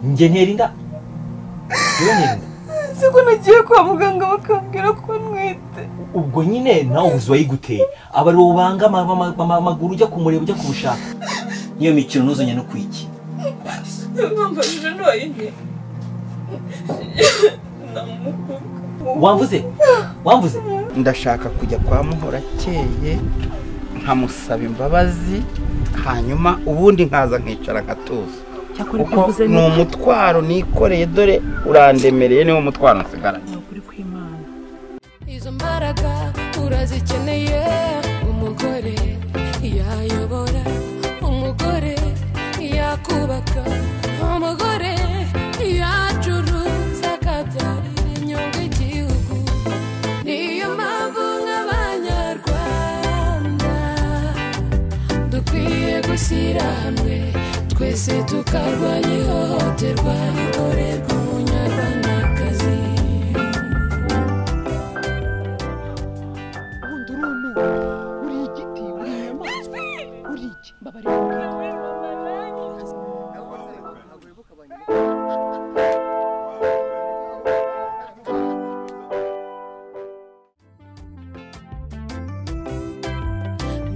njye nterinda njyewe nterinda si ko nagiye kwa muganga bakambwira ko ntwite ubwo nyine nawe ubuzi wayiguteye aba ari banga amaguru ujya kumureba ujya kumushaka niyo mikino ntuzanye no kwiki mwambajije ntoyine namukunda wamvuze wamvuze ndashaka kujya kwa muhora akeye nkamusaba imbabazi hanyuma ubundi nkaza nkicara nkatuza cyakora ibyo kuko uvuze ni ni umutwaro nikoreye dore urandemereye niwo mutwaro nsigaranye ukuri kw'imana Izo mbaraga urazikeneye umugore yayobora umugore yakubaka umugore yacuruza akabyarira inyungu igihugu niyo mpamvu nk'abanyarwanda dukwiye gushyira hamwe twese tukarwanya ihohoterwa rikorerwa umunyarwandakazi ubundi uruntu uri igiti uri inyamaswa uri iki mbabarira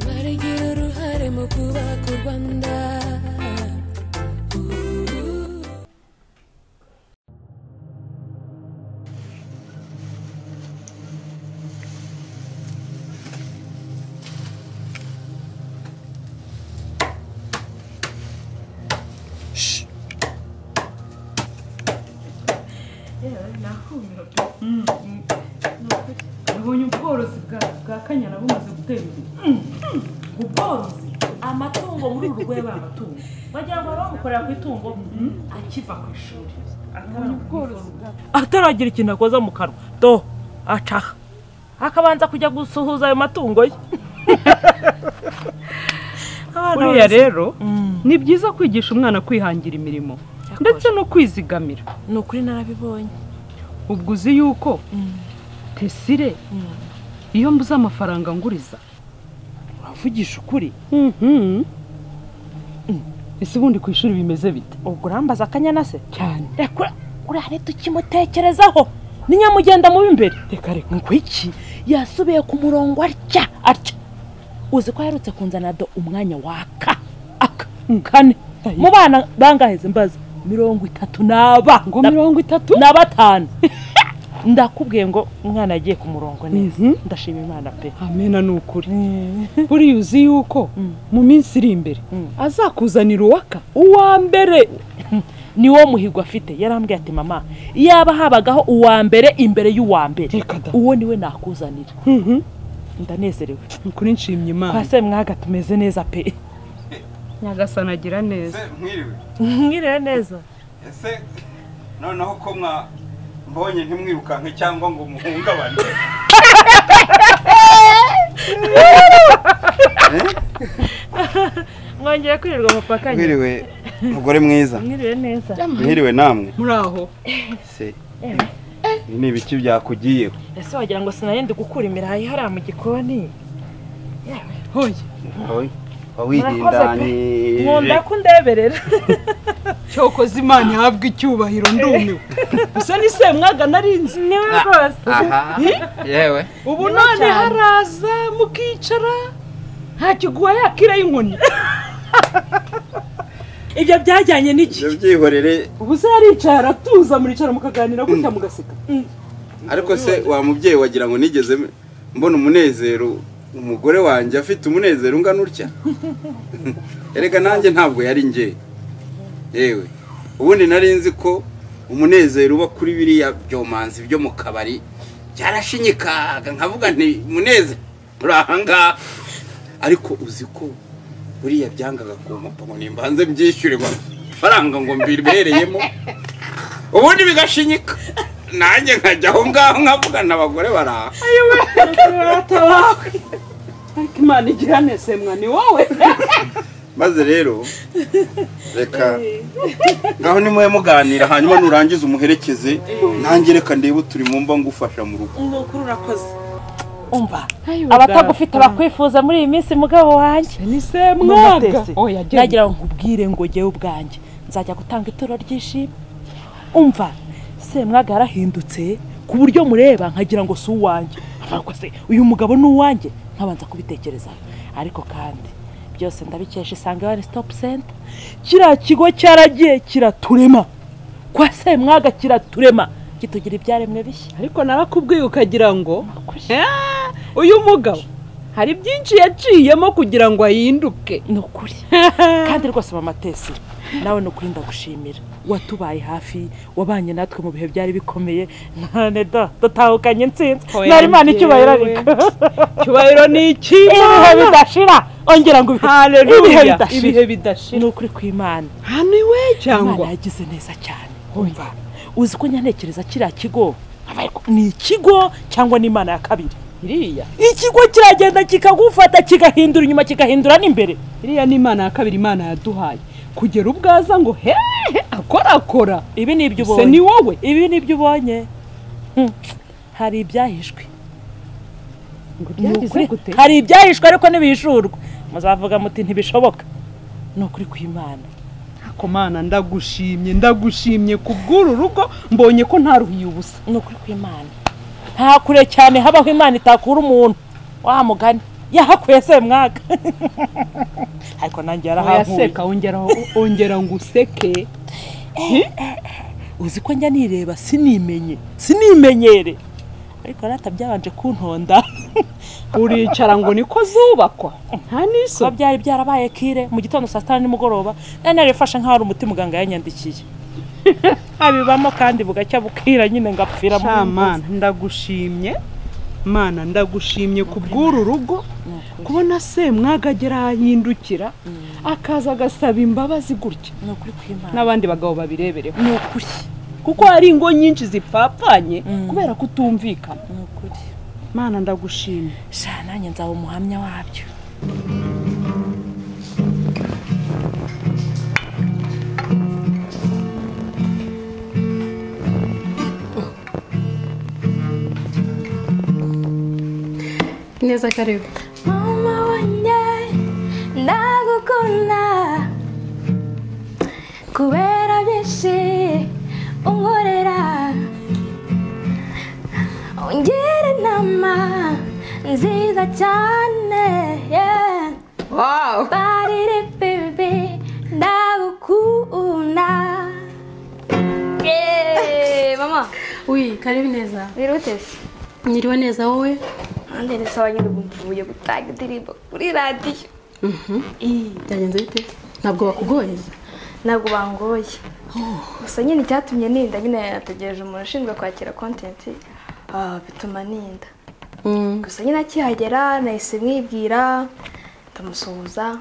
baragira uruhare mu kubaka u rwanda nabonye ubworozi bwa- bwa kanyana bumaze gutera imbere ubworozi amatungo muri uru rwego amatungo wagira ngo bari bamukorera ku itungo akiva ku ishuri ataragira ikintu akoza mu kanwa do acaha akabanza kujya gusuhuza ayo matungo ye Abana buriya bose- rero Mm. ni byiza kwigisha umwana kwihangira imirimo ndetse no kwizigamira ni ukuri narabibonye ubwo uzi yuko tesire iyo mbuze amafaranga nguriza uravugisha ukuri Mhm. Mm. ese ubundi ku ishuri bimeze bite ubwo urambaza akanyana se cyane reka uriya rero tukimutekerezaho ni nyamugenda mubi imbere reka reka ngo iki yasubiye ku murongo atya atya uzi ko aherutse kunzana do umwanya waka aka kane mu bana bangaheze mbaza mirongo itatu n'aba ngo Na- mirongo itatu na batanu ndakubwiye ngo umwana yagiye ku murongo neza Mhm. ndashima imana pe amena ni ukuri buriya uzi yuko Mm. mu minsi iri imbere Mm. azakuzanira uwaka uwa mbere niwo muhigo afite yarambwiye ati mama yaba habagaho uwa mbere imbere y'uwa mbere reka da uwo niwe nakuzanira Mhm. ndanezerewe Ni ukuri nshimye imana twase mwaga tumeze neza pe nyagasani agira neza mwiriwe mwiriwe neza ese noneho ko mwa mbonye ntimwirukanke cyangwa ngo muhungabane mwongeye kwirirwa mupakanye mwiriwe mugore mwiza mwiriwe neza mwiriwe namwe muri aho se ibi ni ibiki byakugiyeho ese wagira ngo sinarinde gukura imirayi hariya mu gikoni hoye wawirindanye nkunda ko undeberera cyokoze imana ihabwa icyubahiro ndumiwe gusa ni semwaga narinzi niwe rwose aha yewe ubu none haraza mukicara nta kiguha yakira y'inkoni ibyo byajyanye n'iki ibyo byihorere ubu se yaricara atuza muricara mukaganira gutya mugaseka ariko se wa mubyeyi wagira ngo nigeze mbona umunezero umugore wanjye afite umunezero ungana utya erega nanjye ntabwo yari njye yewe ubundi nari nzi ko umunezero uba kuri biriya byomanzi byo mu kabari byarashinyikaga nkavuga nti munezero uri ahangaha ariko uzi ko buriya byangaga ku ngo nimbanze mbyishyure amafaranga ngo mbibereyemo ubundi bigashinyika nanjye nkajya aho ngaho nkavugana abagore baraha atabawe ariko imana igira neza semwa ni wowe maze rero reka ngaho nimuhe muganira hanyuma nurangiza umuherekeze nanjye reka ndebe uturi mu mba ngufasha mu rugo ni ukuri urakoze umva abatagufite bakwifuza muri iyi minsi mugabo wanjye ni Mwaga. semwaga oya genda nagira ngo nkubwire ngo njyewe ubwanjye nzajya gutanga ituro ry'ishimwe umva semwaga yarahindutse ku buryo mureba nkagira ngo si uwanjye ahubwo se uyu mugabo ni uwanjye nkabanza kubitekerezaho ariko kandi byose ndabikesha isange wani sitopu senta kiriya kigo cyaragiye kiraturema kwa semwaga kiraturema kitugira ibyaremwe bishya ariko narakubwiye ukagira ngo "Ah, uyu mugabo hari byinshi yaciyemo kugira ngo ahinduke ni ukuri kandi rwose mama tesi nawe ni ukuri ndagushimira watubaye hafi wabanye natwe mu bihe byari bikomeye none do dutahukanye intsinzi Oya, nari imana icyubahiro njyewe. ariko icyubahiro ni ibihe icy'imana bidashira ongera ngo ibihe- ibihe haleluya ibihe bidashira ni bidashira ukuri kw'imana hano iwe imana cyangwa yagize neza cyane umva uzi ko nyanekereza kiriya kigo aba ariko ni ikigo cyangwa ni imana ya kabiri iriya ikigo kiragenda kikagufata kigahindura inyuma kigahindura n'imbere iriya ni imana ya kabiri imana yaduhaye kugera ubwaza ngo hehe akorakora ibi ni ibyo se ubonye ni wowe ibi ni ibyo ubonye Hmm. hari ibyahishwe Ni ukuri. hari ibyahishwe ariko ntibihishurwa muzavuga muti ntibishoboka ni ukuri kw'imana Ako mana ndagushimye ndagushimye ku bw'uru rugo mbonye ko ntaruhiye ubusa ni ukuri kw'imana nta kure cyane habaho imana itakura umuntu wa mugani yahakuye se mwaka ariko nanjye yarahavuye Oyaseka ongera ongera ngo useke uzi ko njya nireba sinimenye sinimenyere ariko rata byabanje kuntonda uricara ngo niko zubakwa nta kuba n'iso byari byarabaye kire mu gitondo saa sita na nimugoroba nari narifashe nk'aho ari umuti muganga yanyandikiye abibamo kandi bugacya bukira nyine ngapfira mu mana ndagushimye mana ndagushimye ku bw'uru rugo kubona semwaga agera ahahindukira akaza agasaba imbabazi gutya ni ukuri kw'imana n'abandi bagabo babirebereho ni ukuri kuko hari ingo nyinshi zipfapfanye Mm. kubera kutumvikana ni ukuri mana ndagushimye sha nanjye nzaba umuhamya wabyo Neza karibu. Mama wanjye ndagukunda kubera byinshi unkorera ungira inama nziza cyane yeah. wow. barire bebe ndagukunda yeah. mama Ui, karibu neza. birute Niriwe neza wowe? andi nisaba nyine mvuye gutanga indirimbo kuri radiyo Byagenze bite? Ntabwo bakugoye? ntabwo bangoye gusa nyine icyatumye ninda nyine yategereje umuntu ushinzwe kwakira kontenti bituma ninda Mm. gusa nyine akihagera nahise mwibwira ndamusuhuza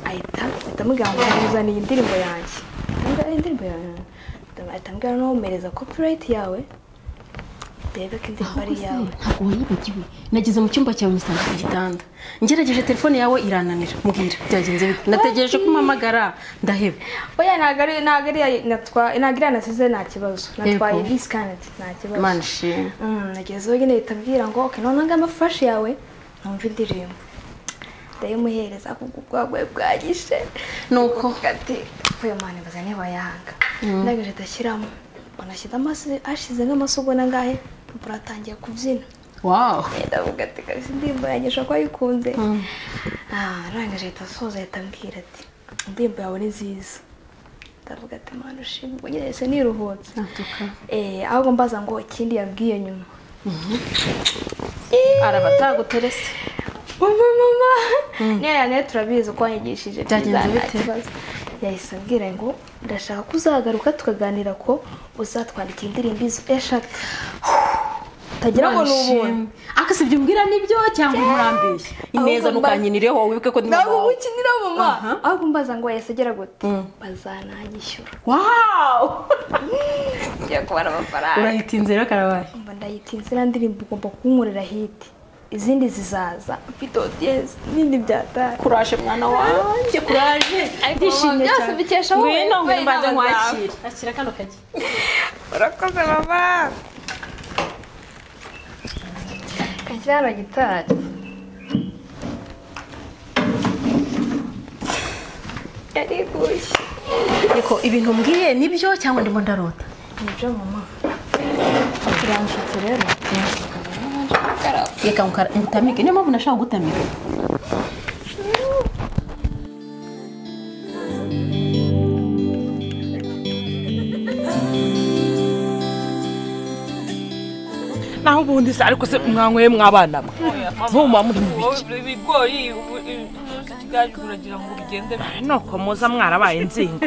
ahita ahita amubwira ngo muzaniye indirimbo yanjye ndamubwira "Eh, indirimbo yanjye ahita ambwira n'uwomereza kopurayiti yawe ndebe ko indirimbo ari iyawe Ntabwo wayibagiwe. Nageze mu cyumba cyawe musanga ku gitanda. Ngerageje telefone yawe irananira. Mbwira, byagenze bite? Nategereje ko umpamagara. Ndaheba. oya ntabwo ari ntabwo ari natwa- ntabwo iriya nasize nta kibazo natwaye Yego. bisi kaneti nta kibazo Mana ishimwe. Mm, nagezeho nyine ahita ambwira ngo okay none ngamba furashi yawe numva indirimbo ndayimuhereza kuko ubwagwayi bwagishe Nuko? ati uyu mwana mbaza niba yanga ndangije ndashyiramo mbona ashyize amasi ashize nk'amasi ubwo nangahe urupapuro atangiye kubyina Wow. ndavuga ati kabisa indirimbo yanjye ushobora kuba ayikunze arangije ahita asoza ahita ambwira ati indirimbo yawe ni nziza ndavuga ati mwana ushimwe ubwo nyine ese niruhutse Natuka. Eh, ahubwo mbaza ngo ikindi yabwiye nyuma Araba ataguterese. mama mama niyo yane turabizi uko wanyigishije Byagenze byiza, nta bite? kibazo. yahise ambwira ngo ndashaka ko uzagaruka tukaganira ko uzatwandikira indirimbo izo eshatu utagira ngo ni ubuntu Akasibye umbwira nibyo cyangwa umurambeshye. Ineza Ahubwo mba- ntukanyinire wowe wibuke ko ndi ntabwo mama wawe. mukinira mama Aha. ahubwo mbaza ngo yahise agira gute bazananyishyura Wow! ngiye kubara amafaranga Urahita inzira karabaye. mba ndahita inzira ndirimbo ugomba kunkorera hiti izindi zizaza mfite odiyesi n'indi byataye Kuraje mwana wanjye, kuraje. Ndishimye byose cyane. bikesha wowe, Ngwino wowe ngwino mbanze inama zawe. nkwakire. Akira kano kagi. urakoze mama kashyira hano gitari yariguye ariko ibintu mbwiye nibyo cyangwa ndimo ndarota nibyo mama turangutse rero reka ngukara- ngutamike niyo mpamvu nashaka gutamika naho ubundi se ariko se mwanyweye mw'abana mwe muba muri mu biki ibigori ikigaju uragira ngo bigende nuko muza mwarabaye inzingo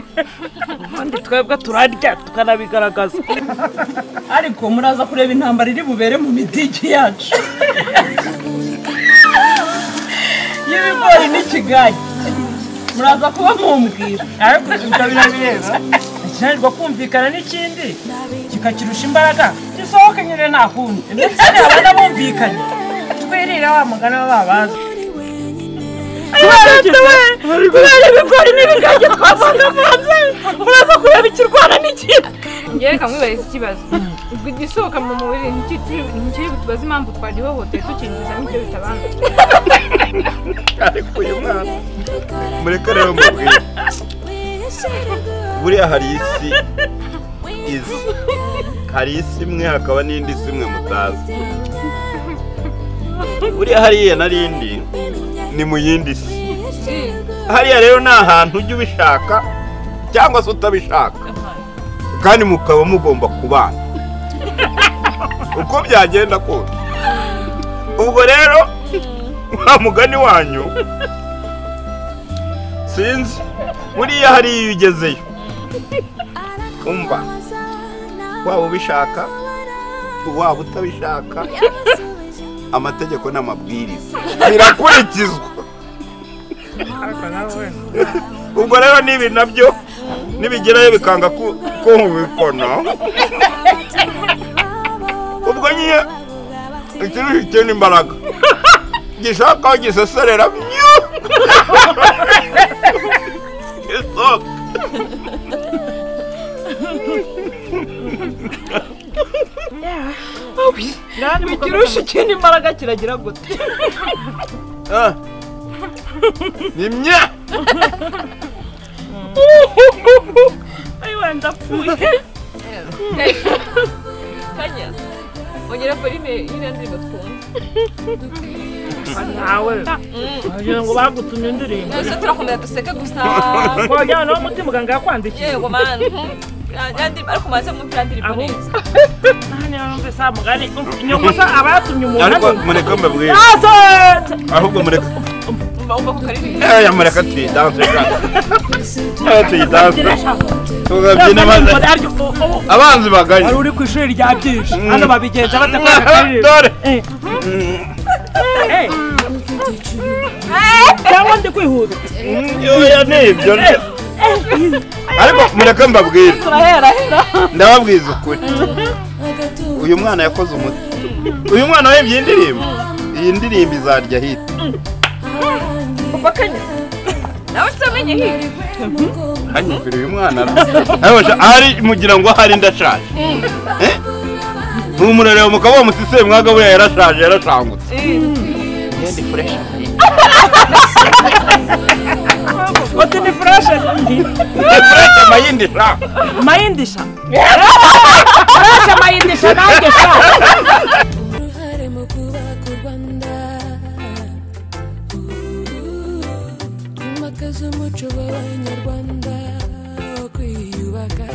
ubundi twebwe turarya tukanabigaragaza ariko muraza kureba intambara iri bubere mu midigi yacu y'ibigori n'ikigage muraza kuba mumbwira ariko ibyo birabireba akinanirwa kumvikana n'ikindi kikakirusha imbaraga gisohoke nyine nta kundi ndetse abana bumvikanye twirire wa mugana wa babaza kubera ibigori n'ibigage twavangavanze muraza kureba ikirwana n'ikindi ngewe kamwibariza ikibazo ubwo igisohoka mu mubiri ntikiri butubaze impamvu twagihohoteye tukinjizamo ibyo bitabanza ariko uyu mwana mureke rero mubwire buriya hari isi izi hari isi imwe hakaba n'indi si imwe mutazi buriya hariya n'arindi ni mu yindi si hariya rero ni ahantu ujya ubishaka cyangwa se utabishaka kandi mukaba mugomba kubana uko byagenda kose ubwo rero wa mugani wanyu sinzi buriya hariya iyo ugezeyo umva waba ubishaka waba utabishaka amategeko n'amabwiriza birakurikizwa ubwo rero n'ibi nabyo nibigerayo bikanga ku- kumvikana ubwo nyine ikintu gitera imbaraga gishaka aho giseserera byu gisohoka ikirusha ikindi imbaraga kiragira gute Ah. ni mye ayiwe ndapfuye ongera parime y'iriya ndirimbo twumva nawe wagira ngo bagutumye indirimbo twese turakunda duseke gusa wajyana nawe umuti muganga yakwandikiye yego mani ariko maze mwumva iriya ndirimbo neza hano mbese ha mugari inyungu se abatumye umuntu ariko mureka mbabwire ahubwo mureka umva ko karirimba Eh, mureka tuyidanse Eh, tuyidanse tukabyina maze abanzi baganye uri ku ishuri rya byinshi hano babigenza bate ko dore cyangwa ndi kwihuta yoya ni ibyo nde ariko mureka mbabwire ndababwiza ukuri uyu mwana yakoze umuti uyu mwana wemye iyi ndirimbo iyi ndirimbo izarya hita nawe utamenye hirya hanyumvira uyu mwana arabasha ari mugira ngo ahari ndashaje Eh? numurareba mukaba wa musiseye mwaga buriya yarashaje yarashangutse uti ni fureshe ndi Fresh amayindi sha mayindisha fureshe mayindisha nanjye sha uruhare mu kubaka u rwanda twimakaza umuco w'abanyarwanda wo kwiyubaka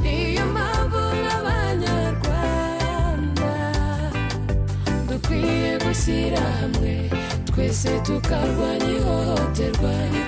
niyo mpamvu nk'abanyarwanda dukwiye gushyira hamwe twese tukarwanya ihohoterwa